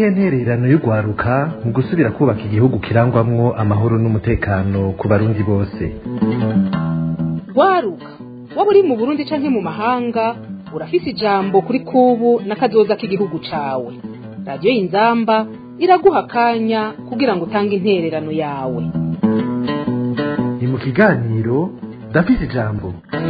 niyihe ntererano y'urwaruka mu gusubira kubaka igihugu kirangwamwo amahoro n'umutekano ku barundi bose rwaruka waba uri mu burundi canke mu mahanga urafise ijambo kuri kubu n'akazoza k'igihugu cawe radiyo y'inzamba iraguha akanya kugira ngo utange intererano yawe ni mu kiganiro ndafise ijambo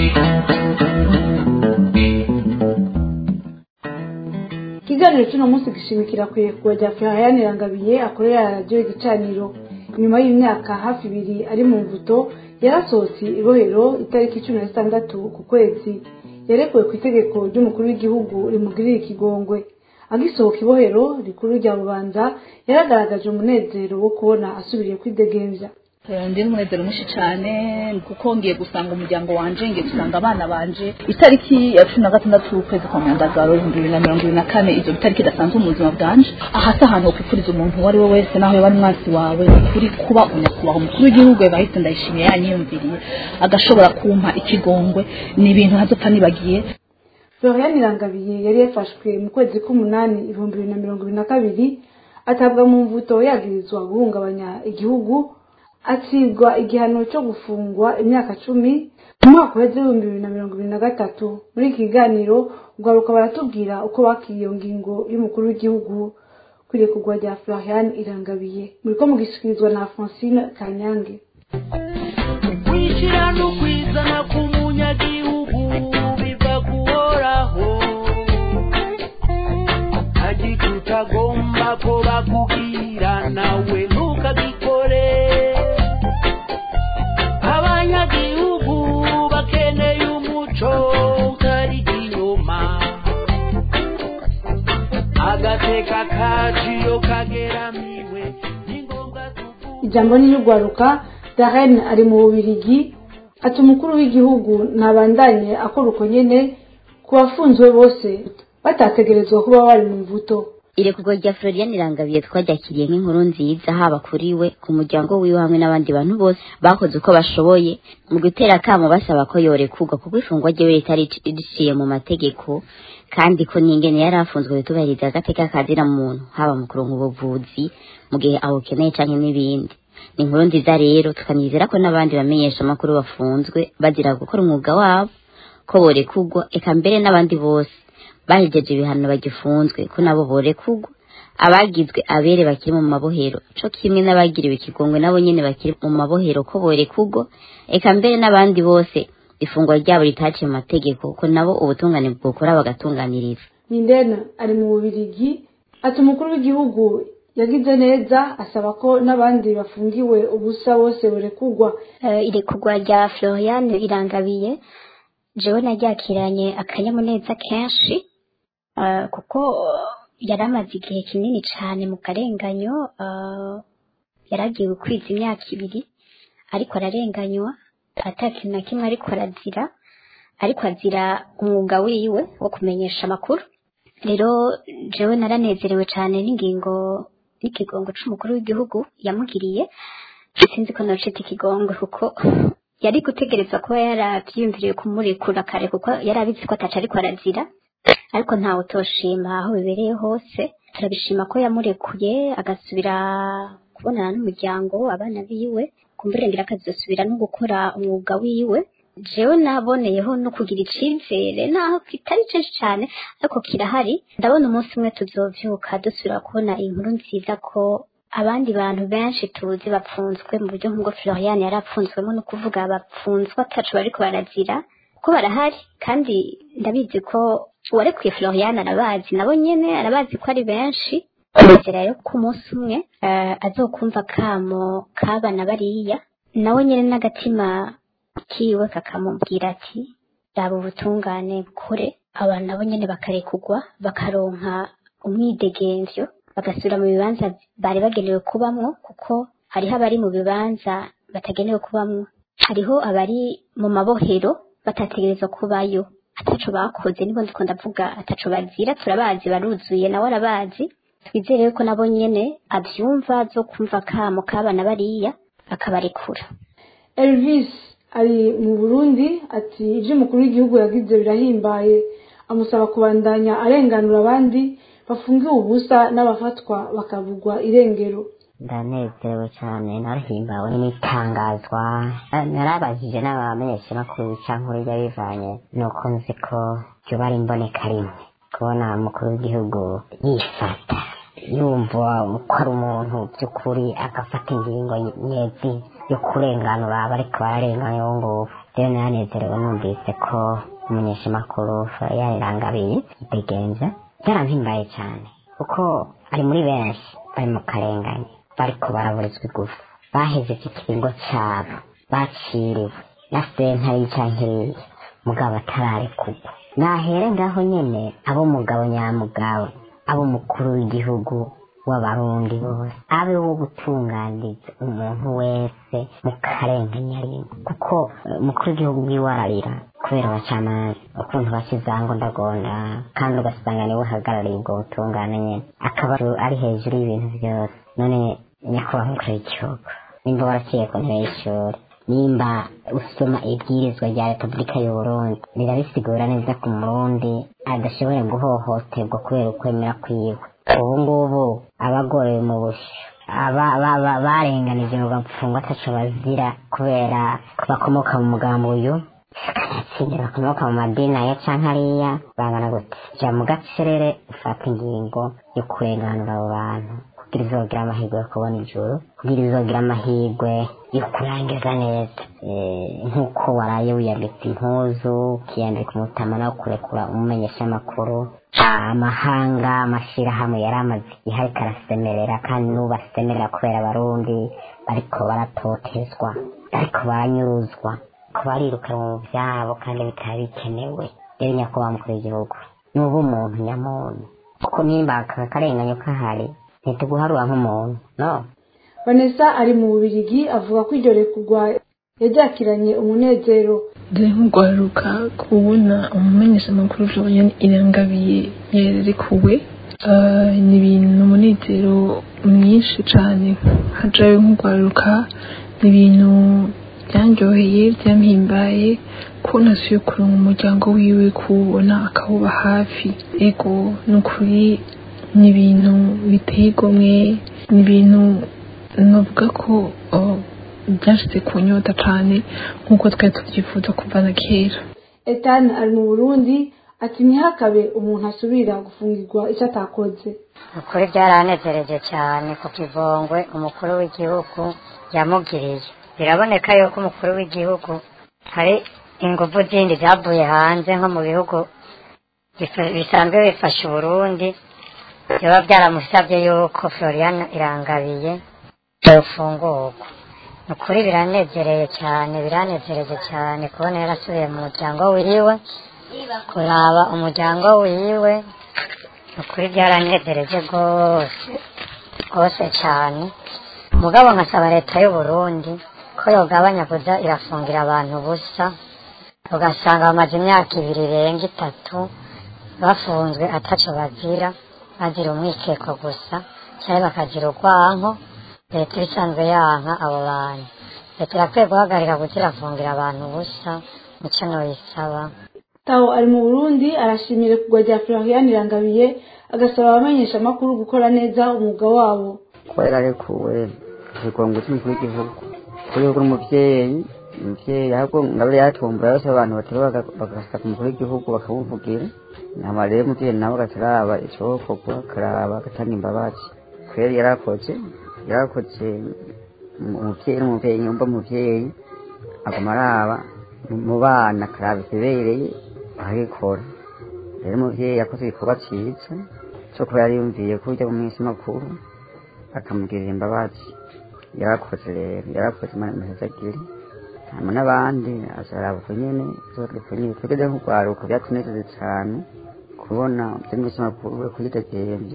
ikiganiro cy'uno munsi gishimikira ku irekura rya Florian Rangabiye akorera radiyo igicaniro nyuma y'imyaka hafi ibiri ari mu mvuto yarasohotse ibohero itariki cumi na zitandatu ku kwezi yarekuwe ku itegeko ry'umukuru w'igihugu rimugirira ikigongwe agisohoka ibohero rikuru rya bubanza yaragaragaje umunezero wo kubona asubiriye kwidegemvya ndi n'umunezero mwinshi cyane kuko ngiye gusanga umuryango wanje ngiye gusanga abana banje itariki ya cumi na gatandatu ukwezi kwa myandagaro ibihumbi bibiri na mirongo ibiri na kane izo itariki idasanzwe mu buzima bwanje aha si ahantu wokwifuriza umuntu uwo ari we wese naho yaba ari umwansi wawe ni ukuri kuba unyakubahwa umukuru w'igihugu bahise ndayishimiye yanyiyumviriye agashobora kumpa ikigongwe ni ibintu ntazopfa nibagiye Florian Rangabiye yari yafashwe mu kwezi k'umunani ibihumbi bibiri na mirongo ibiri na kabiri atabwa mu mvuto yagirizwa guhungabanya igihugu acibwa igihano cyo gufungwa imyaka cumi mu mwaka uheze w'ibihumbi bibiri na mirongo ibiri na gatatu muri iki kiganiro ugaruka baratubwira uko bakiriye iyo ngingo y'umukuru w'igihugu kwirekurwa rya Florian Irangabiye muriko mugishikirizwa na Francine Kanyange kwishyira no kwizana k'umunyagihugu biva kuhoraho agika utagomba ko bakubwira nawe ntukagikore abanyagihugu bakeneye umuco utari inyuma agateka kaciyo kageramiwe ni ngombwa tuvuge ijambo ni y'urwaruka Darren ari mu bubirigi ati umukuru w'igihugu ntabandanye akora uko nyene ku bafunzwe bose batategerezwa kuba bari mu mvuto irekurwa rya Florian Irangabiye twaryakiriye nk'inkuru nziza haba kuri we ku muryango wiwe hamwe n'abandi bantu bose bakoze uko bashoboye mu gutera akamo basaba ko yorekurwa kuko ifungwa ryiwe ritari riciye mu mategeko kandi ko n'ingene yari afunzwe bitubahiriza agateka kazira muntu haba mu kuronka ubuvuzi mu gihe awukeneye canke n'ibindi ni inkuru nziza rero tukanizera ko n'abandi bamenyesha amakuru bafunzwe bazira gukora umwuga wabo ko borekurwa eka mbere n'abandi bose bahejeje ibihano bagifunzwe ko nabo borekurwa abagizwe abere bakiri mu mabohero co kimwe n'abagiriwe ikigongwe nabo nyene bakiri mu mabohero ko borekurwa eka mbere n'abandi bose ifungwa ryabo ritaciye mu mategeko ko nabo ubutungane bwokora bagatunganiriza Nindena ari mu bubirigi ati umukuru w'igihugu yagize neza asaba ko n'abandi bafungiwe ubusa bose borekurwa Eh, irekurwa rya Florian Irangabiye jewe naryakiranye akanyamuneza kenshi eh, kuko yari amaze igihe kinini cyane mu karenganyo eh, yari agiye gukwiza imyaka ibiri ariko ararenganywa ata kintu na kimwe ariko arazira ariko azira umwuga wiwe wo kumenyesha amakuru rero jewe naranezerewe cyane n'ingingo n'ikigongo c'umukuru w'igihugu yamugiriye sinzi ko nocita ikigongwe kuko yari gutegereza kuba yaravyiyumviriye kumurekura kare kuko yari abizi ko ataca ariko arazira ariko ntawe utoshima aho bibereye hose turabishima ko yamurekuye agasubira kubonana n'umuryango abana biwe kumburengera akazosubira no gukora umwuga wiwe jewe naboneyeho no kugira icizere naho kitari kenshi cyane ariko kirahari ndabona umunsi umwe tuzovyuka dusubira kubona inkuru nziza ko abandi bantu benshi tuzi bapfunzwe mu buryo nk'ubwo Florian yari apfunzwemo no kuvuga bapfunzwe atacu bariko barazira ko barahari kandi ndabizi ko uwarekuye Florian arabazi nabo nyene arabazi ko ari benshi inzira yo ku munsi umwe eh, azokumva kamo kabana bariya nawe nyene n'agatima kiwe kakamubwira ati raba ubutungane bukore abantu nabo nyene bakarekugwa bakaronka umwidegemvyo bagasubira mu bibanza bari bagenewe kubamwo kuko hariho abari mu bibanza batagenewe kubamwo hariho abari mu mabohero batategerezwa kubayo ataco bakoze nibo ndiko ndavuga ataco bazira turabazi baruzuye nawe arabazi twizere ko nabo nyene avyumva zo kumva kamo kabana bariya akabarekura Elvis ari mu Burundi ati ibyo umukuru w'igihugu yagize birahimbaye amusaba kubandanya arenganura abandi bafungiwe ubusa n'abafatwa bakavugwa irengero ndanezerewe cyane narahimbawe n'itangazwa narabajije n'abamenyeshamakuru cyangwa urya bivanye nuko nzi ko byoba ari imboneka rimwe kubona umukuru w'igihugu yifata yumva ko ari umuntu by'ukuri agafata ingingo nyezi yo kurenganura abariko bararengana uwo nguwo rero naranezerewe numvise ko umunyeshamakuru yarirangabiye bigenze byarampimbaye cyane kuko ari muri benshi bari mu karengane bariko baraburizwa igufu bahejeje ikiringo cyabo baciriwe na sentare cankiriye mugabo atararekurwa nahere ngaho nyene abo mugabo nyamugabo abo mukuru w'igihugu w'abarundi bose abe wo gutunganiriza umuntu wese mu karenganya rimwe kuko umukuru w'igihugu bwiwe ararira kubera abacamanza ukuntu bakizango ndagonda kandi ugasanga niwe uhagarariye ubwo butungane nyene akaba ari hejuru y'ibintu byose none nyakubahwa umukuru w'igihugu nimba waraciye ku ntebe y'ishuri nimba usoma ibwirizwa rya repubulika y'uburundi rirabisigura neza ku murundi adashoboye guhohoterwa kubera ukwemera kwiwe ubu ngubu abagorewe mu busho barenganije ngo bapfungwa ataco bazira kubera ko bakomoka mu mugambo uyu akanatsinda bakomoka mu madini aya canke ariya bangana gute ja mu gacerere ufata ingingo yo kurenganura abo bantu kugira izogira amahirwe yo kubona ijuru kugira izogira amahirwe yo kurangiza neza nk'uko waraye wiyambitse impuzu ukiyambika umutama no kurekura umumenyeshamakuru amahanga amashirahamwe yari amaze igihe ariko arasemerera kandi n'ubu asemerera kubera abarundi bariko baratotezwa bariko baranyuruzwa ko barirukanwa mu vyabo kandi bikaba bikenewe rero nyakubahwa mukuru w'igihugu nuba umuntu nyamuntu kuko nimba aka karenganyo kahari ntituguharura nk'umuntu no vanessa ari mu bubirigi avuga ko iryo rekurwa yaryakiranye umunezero dore nk'urwaruka kubona umumenyeshamakuru florian irangabiye yarekuwe ni ibintu umunezero mwinshi cyane hajayo nk'urwaruka ni ibintu byanryoheye byampimbaye ko nasuye kuronka umuryango wiwe kuwubona akawuba hafi ego ni ukuri ni ibintu biteye igomwe ni ibintu navuga ko byashyize ku nyota cyane nk'uko twari tubyifuza kuva na kera etani ari mu burundi ati ntihakabe umuntu asubira gufungirwa icyo atakoze ukuri byaranezereje cyane ku kivongwe umukuru w'igihugu yamugiriye biraboneka yuko umukuru w'igihugu hari ingufu zindi zavuye hanze nko mu bihugu bisanzwe bifasha uburundi biba byaramusabye yuko florian irangabiye yofungurwa ni ukuri biranezereye cyane biranezereje cyane kubona yarasubiye mu muryango wiwe kuraba umuryango wiwe ni ukuri byaranezereje rwose rwose cyane mugabo nkasaba leta y'uburundi ko yogabanya kuza irafungira abantu ubusa ugasanga bamaze imyaka ibiri irenga itatu bafunzwe ataco bazira bazira umwikeko gusa cyangwa bakazira urwanko leta isanzwe yanka abo bantu leta irakwiye guhagarika kuza irafungira abantu ubusa nicyo noyisaba taho ari mu burundi arashimira kugwa rya florian irangabiye agasaba abamenyesha amakuru gukora neza umwuga wabo kubera arekuwe ikigongo cy'umukuru w'igihugu kuri uwo umubyeyi umubyeyi ahubwo ngabire yatumbura yose abantu batari bagasaka umukuru w'igihugu bakamuvugira nama rero umubyeyi nawe agataraba icokorwa akaraba agatanga imbabazi kweri yarakoze yarakoze umubyeyi n'umubyeyi nyumva umubyeyi aguma araba mu bana akaraba ikibereye akagikora rero umubyeyi yakoze igikorwa cyiza cyo kuba yariyumviye ko ujya mu minsi makuru akamugirira imbabazi yarakoze rero yarakoze imana imihezagiri hanyuma n'abandi azaraba uko nyene uko nyene twegeze nk'urwaruka byatunezeze cyane kubona by'iminsi makuru we kuyidegemvya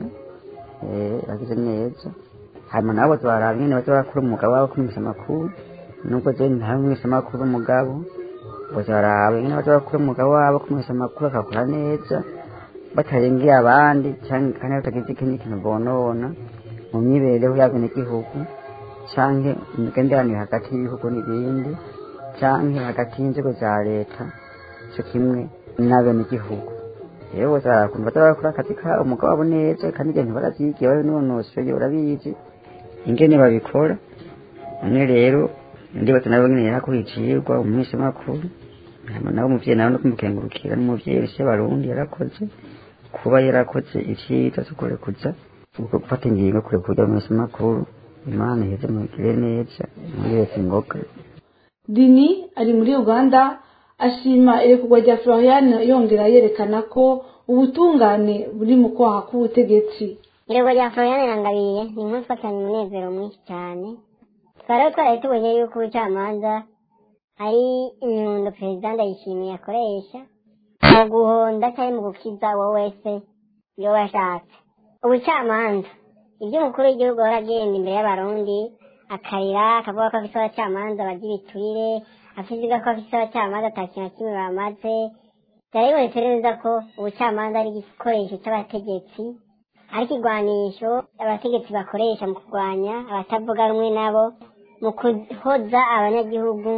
yagize neza hanyuma nabo twaraba nyene baza barakora umugabo wabo kumisha amakuru nubwo je ntawe mwisha amakuru umugabo bazaraba nyene baza barakora umugabo wabo kumisha amakuru akakora neza batarengeye abandi canke kandi batagize ikindi kintu bonona mu myibereho y'abenegihugu canke imigenderanire hagati y'ibihugu n'ibindi canke hagati y'inzego za leta co kimwe n'abenegihugu rero bose barakuntu baza barakora akazi kabo umugabo wabo neza kandi ibyo ntibaravyigiye babinonosoye barabizi ingene babikora none rero ndibaza nabo nyene yarakuricirwa umwisi makuru hama nawe umuvyeyi nawe no kumukengurukira n'umuvyeyi wese barundi yarakoze kuba yarakoze icyiza cyo kurekuza ubwo gufata ingingo kure kujya mu masomo makuru imana iheze mugire neza muri wese ingoga dini ari muri uganda ashima irekurwa rya florian yongera yerekana ko ubutungane buri mu kwaha k'ubutegetsi irego rya florian irangabiye ni inkuru twacyanye umunezero mwinshi cyane twari twaraye tubonye yuko ubucamanza ari inyundo perezida ndayishimiye akoresha mu guhonda cyangwa mu gukiza uwo wese iyo washatse ubucamanza ibyo umukuru w'igihugu ahora agenda imbere y'abarundi akarira akavuga ko afite abacamanza bagira ibiturire afiziga ko afite abacamanza ata kintu na kimwe bamaze byari bibonetse neza ko ubucamanza ari igikoresho cy'abategetsi ari ikigwanisho abategetsi bakoresha mu kurwanya abatavuga rumwe nabo mu kuhoza abanyagihugu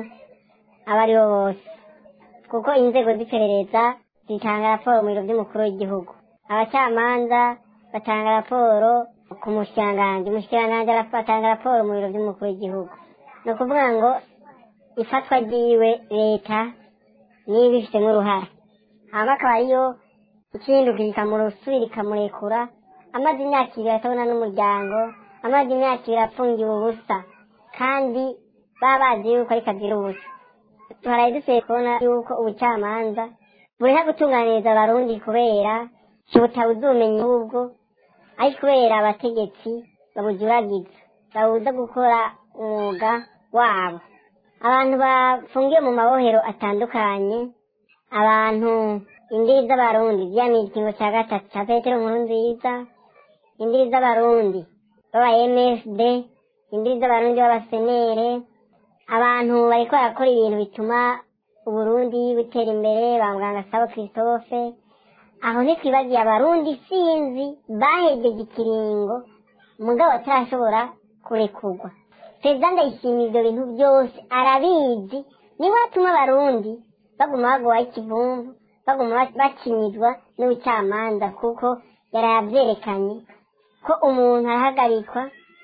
abo ari bo bose kuko inzego z'iperereza zitanga raporo mu biro by'umukuru w'igihugu abacamanza batanga raporo ku mushikiranganji umushikiranganji atanga raporo mu biro by'umukuru w'igihugu ni ukuvuga ngo ifatwa ryiwe leta niyo ibifitemo uruhare hama akaba ariyo ikinduka ikamurusubira ikamurekura amaze imyaka ibiri atabona n'umuryango amaze imyaka ibiri afungiwe ubusa kandi baba bazi yuko ariko agira ubusa tuharaye dukwiye kubona yuko ubucamanza bureka gutunganiriza abarundi kubera butabuze ubumenyi ahubwo ari kubera abategetsi babujuragiza babuza gukora umwuga wabo abantu bafungiwe mu mabohero atandukanye abantu indiri z'abarundi ziyamye igikingo cya gatatu cya petero nkuru nziza indiri z'abarundi b'aba msd indiri z'abarundi b'abasenere abantu bariko barakora ibintu bituma uburundi butera imbere ba muganga sabo christophe aho ntitwibagiye abarundi sinzi bahejeje ikiringo mugabo atarashobora kurekurwa perezida ndayishimiye ibyo bintu byose arabizi niwe atuma abarundi baguma bagowaho ikivumvu baguma bakinyizwa n'ubucamanza kuko yari yabyerekanye ko umuntu arahagarikwa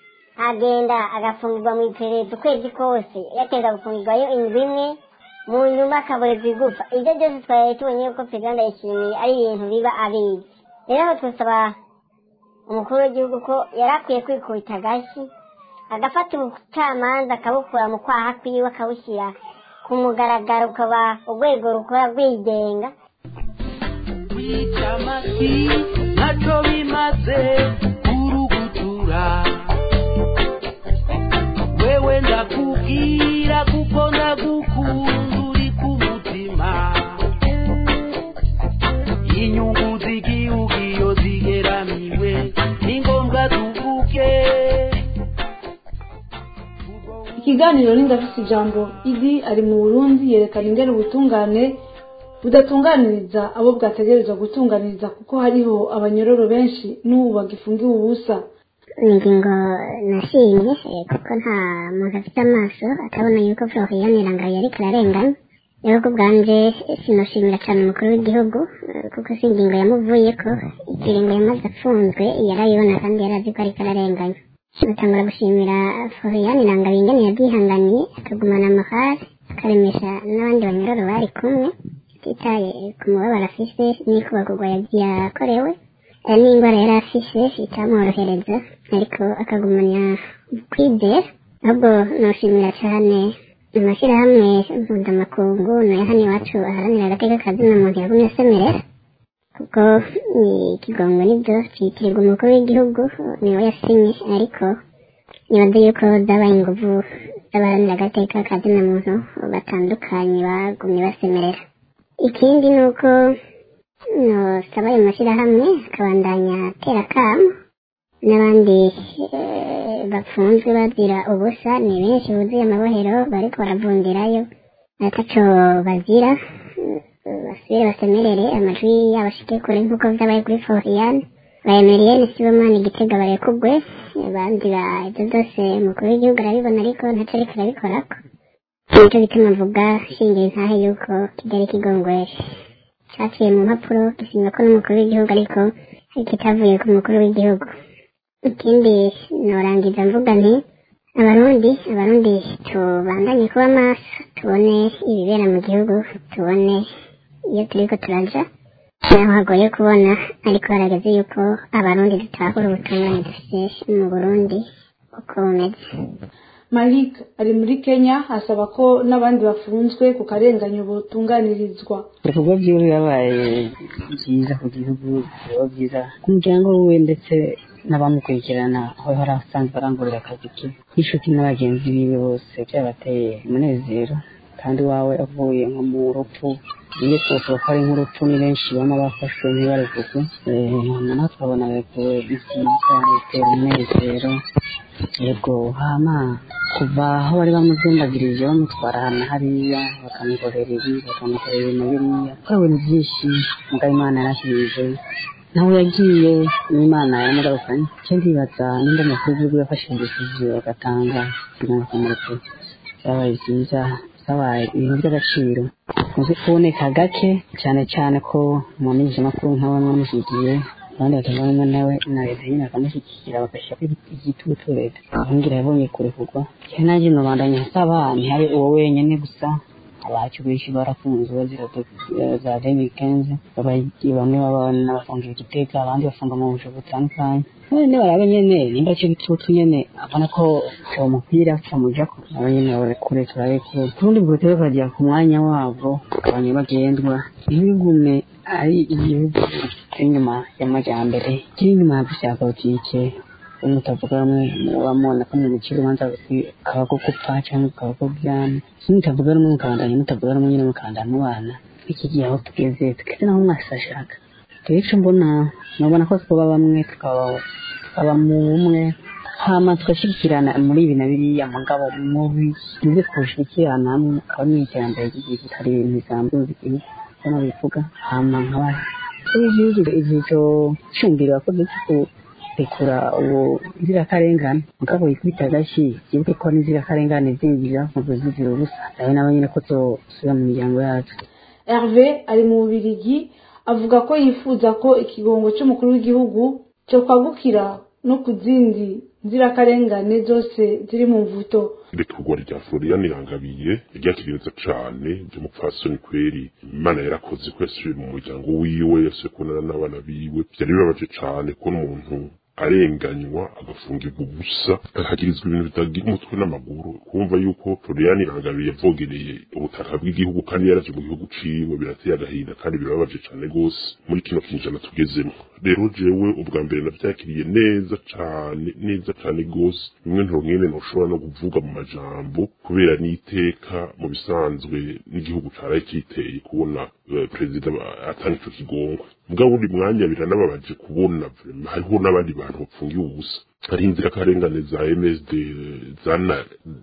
agenda agafungirwa mu iperereza ukwezi kose yateza gufungirwayo indwi imwe mu nyuma akaborezwa igufa ibyo byose twari tubonye yuko perezida ndayishimiye ari ibintu biba abizi rero aho twasaba umukuru w'igihugu ko yari akwiye kwikubita agashyi agafata ubucamanza akabukura mu kwaha kwiwe akabushyira ku mugaragaro ukaba urwego rukora rwigenga kwica amasi ntacyo bimaze kurugutura wewe ndakubwira kuko ndagukunda uri ku mutima inyungu z'igihugu iyo zigeramiwe ni ngombwa tuvuge ikiganiro n'indafise ijambo idi ari mu burundi yerekana ingene ubutungane budatunganiriza abo bwategerezwa gutunganiriza kuko hariho abanyororo benshi n'ubu bagifungiwe ubusa ingingo nashimye eh, kuko nta muntu afite amaso atabona yuko florian irangaye ariko ararengana rero ku bwanje sinoshimira cyane umukuru w'igihugu eh, kuko si ingingo yamuvuyeko ikiringo yamaze afunzwe yarayibona kandi yarazi ko ariko ararenganya batangura gushimira florian irangaye ingene yabyihanganiye akagumana amahari akaremesha n'abandi banyororo bari kumwe atitaye ku mubabaro afise n'ikubagurwa yakorewe hari n'indwara yari afise itamworohereza ariko akagumanya kwizera ahubwo noshimira cyane amashyirahamwe mpuzamakungu nayo hano iwacu aharanira agateka kazina muntu yagumye asemerera kuko ikigongo nibyo cyitirirwa umukuru w'igihugu niwe yasinye ariko nibaze yuko zabaye inguvu z'abaharanira agateka kazina muntu batandukanye bagumye basemerera ikindi ni uko nosaba ayo mashyirahamwe akabandanya atera akamu n'abandi eh, bafunzwe bazira ubusa ni benshi buzuye amabohero bariko baravundirayo ataco bazira eh, basubire basemerere amajwi yabo ashike kure nk'uko vyabaye kuri florian bayemeriyene sibomana igitega barekugwe abandi ba ibyo byose umukuru w'igihugu arabibona ariko ntaco ariko arabikorako nicyo gituma mvuga shingiye ntahe yuko kigali kigongwere cyaciye mu mpapuro gisinywa ko n'umukuru w'igihugu ariko kitavuye ku mukuru w'igihugu ikindi norangiza mvuga nti abarundi abarundi tubandanye kuba maso tubone ibibera mu gihugu tubone iyo turiko turaja naho hagoye kubona ariko harageze yuko abarundi dutahura ubutungane dufite mu burundi uko bumeze malik ari muri kenya asaba ko n'abandi bafunzwe ku karenganyo botunganirizwa ibikorwa byiwe byabaye byiza ku gihugu biba byiza ku muryango we ndetse n'abamukurikirana aho yari asanzwe arangurira akazi ke n'inshuti n'abagenzi biwe bose byabateye umunezero kandi wawe avuye nko mu rupfu iyo twavuga ko ari nk'urupfu ni benshi baba bafashwe ntibarekurwe natwe tukabona rekuwe byiza bitera umunezero yego hama kuva aho bari bamuzimbagirije bamutwara ahantu hariya bakamukorera ibi bakamukorera ibintu biriya gukora ibintu byinshi mugabo imana yarashyirije nawe yagiye n'imana yaramugarukanye icyo ndibaza nimba amakuru y'igihugu yafashe indishije bagatanga kugira ngo akamureke byabaye byiza byabaye ibintu by'agaciro muzi kuboneka gake cyane cyane ko umumenyeshamakuru nk'aba mwamushyigiye abandi bakavamo nawe na leta nyine bakamushyigikira bagashyira igitutu leta ahongira yabonye kurekurwa cyane nanjye nubandanya nsaba ntihari uwo wenyine gusa abacu benshi barafunzwe bazira za demi kenzi bamwe babana bafungiwe igitega abandi bafunga mu busho butandukanye none barabe nyene nimba cyo gitutu nyene abona ko uwo mupira camujako abo nyene barekure turarekure kurundi bwotero bajya ku mwanya wabo abantu bagendwa ntibigume ari igihugu inyuma y'amajyambere kiri inyuma ya politike mutavuga rumwe wamubona ko mu mukiri ubanza kaba ko gupfa cyangwa kaba ko byana mutavuga rumwe mukandanya mutavuga rumwe nyine mukandanya mubana iki gihe aho tugeze tugeze naho mwese ashaka rero icyo mbona mubona ko twaba bamwe tukaba mu bumwe hama tugashyigikirana muri ibi na biriya mugabo mubi nibyo twashyigikirana hamwe akaba ari iterambere ry'igihugu hari ibintu bisanzwe igihugu hano bivuga hama nkaba igihugu igihe cyo cyumvira abakozi rekura uwo inzirakarengane mugabo yikubita agashyi yibuke ko n'inzirakarengane zinjira mu kuzizira ubusa nawe nawe nyine ko tuzosubira mu miryango yacu herve ari mu bubirigi avuga ko yifuza ko ikigongo cy'umukuru w'igihugu cyo kwagukira no ku zindi nzirakarengane zose ziri mu mvuto irekurwa rya florian irangabiye ryakiriza cane ry'umupfasoni kweri imana yarakoze ko yasubiye mu muryango wiwe yasubiye kubonana n'abana biwe vyari bibabaje cane kubona umuntu arenganywa agafungirwa ubusa akagirizwa ibintu bitagira umutwe n'amaguru kumva yuko florian irangabiye yavogereye ubutaka bw'igihugu kandi yaraje mu gihugu ciwe birateye agahinda kandi birababaje cane gose muri kino kinjana tugezemo rero jewe ubwa mbere navyakiriye neza cane neza cane gose bimwe ntonkene noshobora no kuvuga mu majambo kubera n'iteka mu bisanzwe n'igihugu caraye kiteye kubona uh, perezida atanga ico kigongwe mugabo buri mwanya biranababaje kubona hariho n'abandi bantu bapfungiye ubusa hari inzirakarengane za MSD zana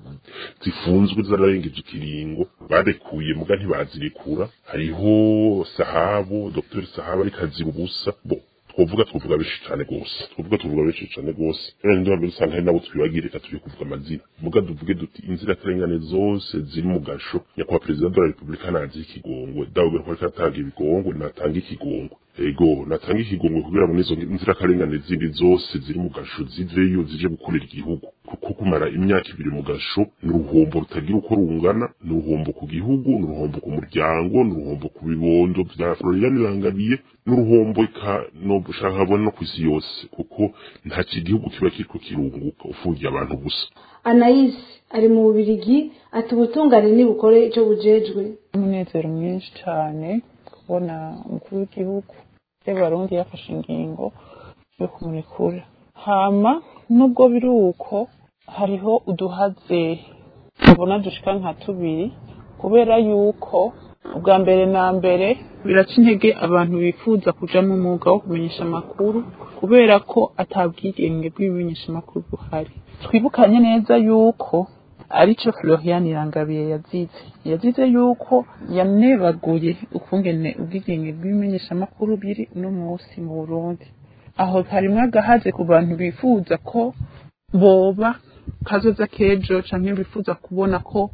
zifunzwe zararengeje ikiringo barekuye muga ntibazirekura hariho sahabo Dr sahabo ariko azira ubusa bo twovuga twovuga benshi cyane gose twovuga tuvuga benshi cyane gose rero ndi mbere usanga hari nabo twibagire reka turi kuvuga amazina muga duvuge duti inzirakarengane zose ziri mu gasho nyakubahwa perezida de la repubulika nazi ikigongwe dawe ko ariko atanga ibigongwe natanga ikigongwe ego natanga ikigongwe kugira ngo nizo nzirakarengane zindi zose ziri mu gasho ziveyo zije gukorera igihugu kuko kumara imyaka ibiri mu gasho ni uruhombo rutagira uko rungana ni uruhombo ku gihugu ni uruhombo ku muryango ni uruhombo ku bibondo bya florian irangabiye ni uruhombo no gushaka habona no ku isi yose kuko nta kigihugu kiba kiriko kirunguka ufungiye abantu gusa anais ari mu bubirigi ati ubutungane nibukore icyo bujejwe umunezero mwinshi cyane kubona umukuru w'igihugu y'abarundi yafashe ingingo yo kumurekura hama nubwo biri uko hariho uduhaze tubona dushika nka tubiri kubera yuko ubwa mbere na mbere biraca intege abantu bifuza kuja mu mwuga wo kumenyesha amakuru kubera ko atabwigenge bw'ibimenyesha amakuru buhari twibukanye neza yuko arico Florian Irangabiye yazize yazize yuko yanebaguye ukungene ubwigenge bw'ibimenyesha amakuru biri uno munsi mu Burundi aho harimwo agahaze ku bantu bifuza ko boba kazoza kejo canke bifuza kubona ko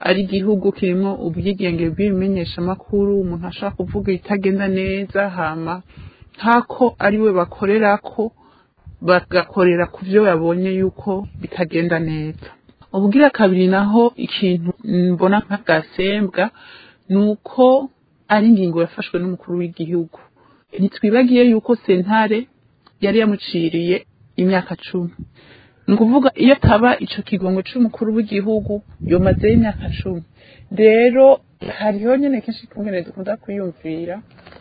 ari igihugu kirimo ubwigenge bw'ibimenyeshamakuru umuntu ashaka kuvuga ibitagenda neza hama nk'ako ari we bakorerako bagakorera ku byo babonye yuko bitagenda neza ubugira kabiri naho ikintu mbona nk'agasembwa ni uko ari ingingo yafashwe n'umukuru w'igihugu ntitwibagiye yuko sentare yari yamuciriye imyaka cumi ni ukuvuga iyo taba ico kigongo c'umukuru w'igihugu yomazeyo imyaka cumi rero hariho nyene kenshi kumene dukunda kwiyumvira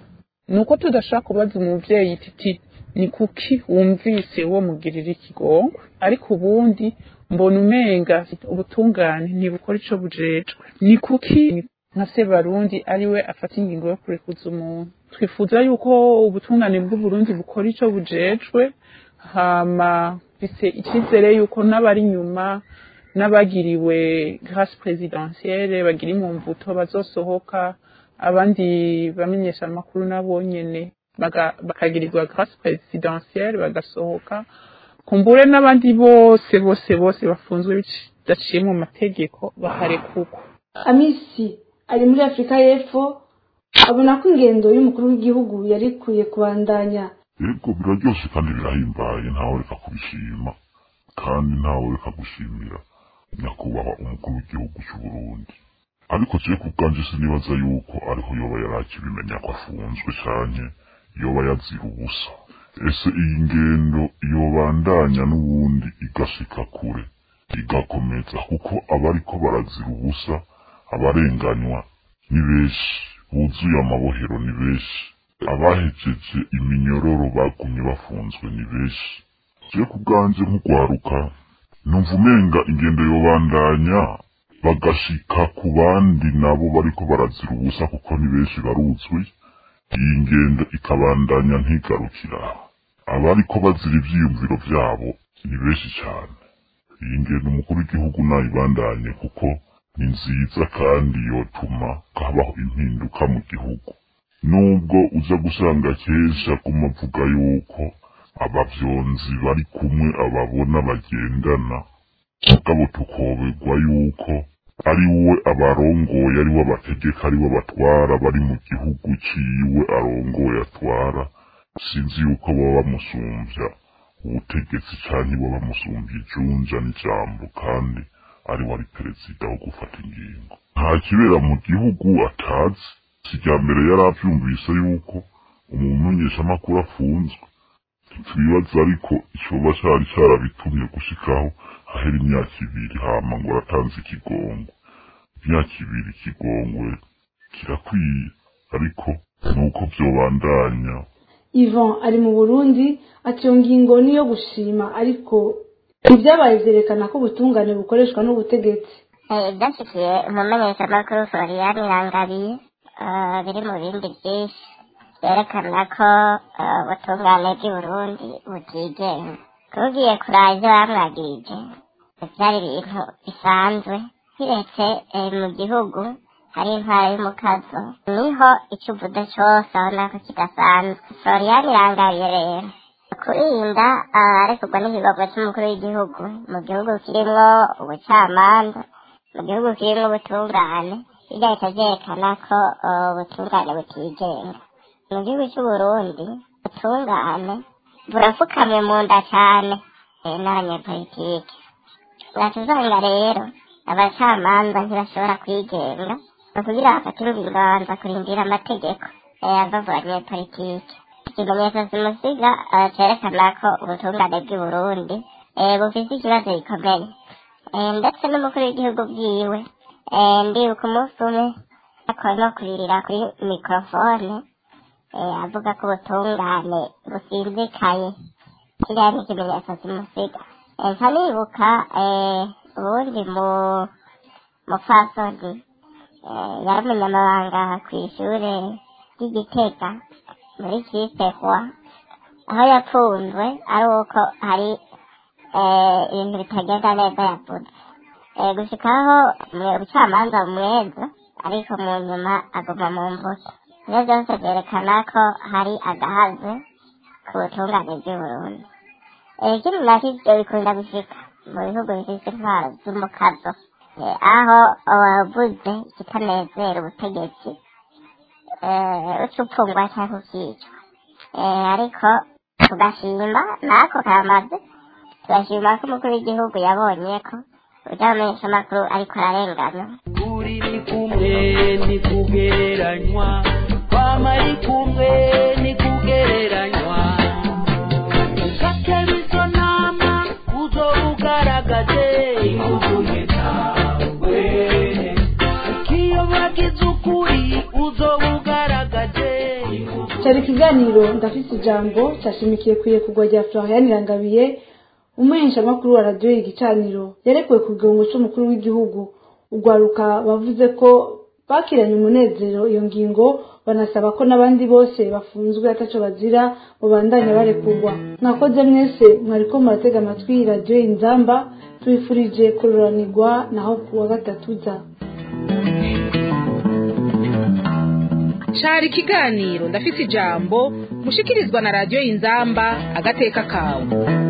ni uko tudashobora kubaza umuvyeyi titi ni kuki wumvise wo mugirira ikigongo ariko ubundi mbona umenga ubutungane ntibukora ico bujejwe ni kuki nka se barundi ari we afata ingingo yo kurekuza umuntu twifuza yuko ubutungane bw'uburundi bukora ico bujejwe hama bise icyizere yuko n'abari inyuma n'abagiriwe grâce présidentielle bagira imumvuto bazosohoka abandi bamenyesha amakuru nabo nyene bakagirirwa grâce présidentielle bagasohoka kumbure n'abandi bose bose bose bafunzwe bidaciye mu mategeko baharekugwa amisi ari muri afurika y'epfo abona ko ingendo y'umukuru w'igihugu yari ikwiye kubandanya yego biraryoshe kandi birahimbaye ntawe reka kubishima kandi ntawe reka gushimira nyakubahwa umukuru w'igihugu cy'u Burundi ariko je ku bwanje sinibaza yuko ariho yoba yarakibimenya ko afunzwe canke yoba yazira ubusa ese iyi ngendo yobandanya n'ubundi igashika kure igakomeza kuko abariko barazira ubusa abarenganywa ni benshi buzuye amabohero ni benshi abahejeje iminyororo bagumye bafunzwe ni benshi je ku bwanje nk'ugwaruka numva umenga ingendo yobandanya bagashika ku bandi nabo bariko barazira ubusa kuko ni benshi baruzwi iyi ngendo ikabandanya ntigarukira abariko bazira ivyiyumviro vyabo ni benshi cyane iyi ngendo umukuru w'igihugu nayibandanye kuko ni nziza kandi yotuma habaho impinduka mu gihugu nubwo uza gusanga kenshi aguma avuga yuko abavyonzi bari kumwe ababona bagendana mugabo tukoberwa yuko ari we abarongoye ari we abategeka ari we abatwara bari mu gihugu ciwe arongoye atwara sinzi yuko baba bamusumvya ubutegetsi canke baba bamusumvya ijunja n'ijambo kandi ari we ari perezida wo gufata ingingo nta kibera mu gihugu atazi sijya mbere yari avyumvise yuko umumenyeshamakuru afunzwe twibaza ariko icoba cari carabitumye gushikaho hahera imyaka ibiri hama ngo aratanze ikigongo imyaka ibiri ikigongwe kirakwiye ariko nuko vyobandanya Yvon ari mu Burundi ati iyo ngingo niyo gushima ariko ibyabaye vyerekana ko ubutungane bukoreshwa n'ubutegetsi ibyashyikiye umumenyeshamakuru florian irangabiye biri mu bindi byinshi byerekana ko ubutungane bw'i burundi butigenga tugiye kuraba ibyo bamwagirije byari ibintu bisanzwe kiretse mu gihugu hari intwara y'umukazo niho icyo uvuze cyose abona ko kidasanzwe florian irangabiye rero kurinda arekurwa n'ikigogo cy'umukuru w'igihugu mu gihugu kirimo ubucamanza mu gihugu kirimo ubutungane bigahita byerekana ko ubutungane butigenga mu gihugu cy'uburundi ubutungane burapfukamye mu nda cyane n'abanyepolitike uratuzanga rero abacamanza ntibashobora kwigenga ni ukugira bafate ingingo babanza kurindira amategeko ava abanyepolitike ikimenyetso simusiga cyerekana ko ubutungane bw'i burundi bufite ikibazo gikomeye ndetse n'umukuru w'igihugu bwiwe ndibuka umunsi umwe akora no kuririra kuri mikorofone avuga ko ubutungane businzikaye kiriya ni ikimenyetso simusiga nkanibuka ubundi mu mupfasoni yari umunyamabanga ku ishuri ry'igitega muri kisehwa aho yapfunzwe ari uko hari ibintu bitagenda neza yavuze gushikaho ubucamanza bumweza ariko mu nyuma aguma mu mvuke ibyo byose byerekana ko hari agahaze ku butungane bw'uburundi ikindi nacyo ibyo bikunda gushika mu bihugu bifite intwaro z'umukazo Eh, aho wavuze ikitanezera ubutegetsi eh, uca upfungwa cyangwa ukicwa Eh, ariko tugashima nako kamaze tugashima ko umukuru w'igihugu yabonye ko ujya amakuru ariko ararengana kuri ni kumwe ni kugereranywa kwama ari kumwe ni kugereranywa ukatera izo nama uzoba ugaragaje inguzuye zawe ukiyobagiza ukuri uzoba ugaragaje cyari ikiganiro ndafite ijambo cyashimikiye ku irekurwa rya florian irangabiye umuheshamakuru wa radiyo igicaniro yarekuwe ku gihungo cy'umukuru w'igihugu urwaruka bavuze ko bakiranye umunezero iyo ngingo banasaba ko n'abandi bose bafunzwe ataco bazira babandanya barekurwa mwakoze mwese mwariko muratega amatwi radiyo inzamba tubifurije kuroranirwa naho ku wa gatatu za cari ikiganiro ndafise ijambo mushikirizwa na radiyo inzamba agateka kawe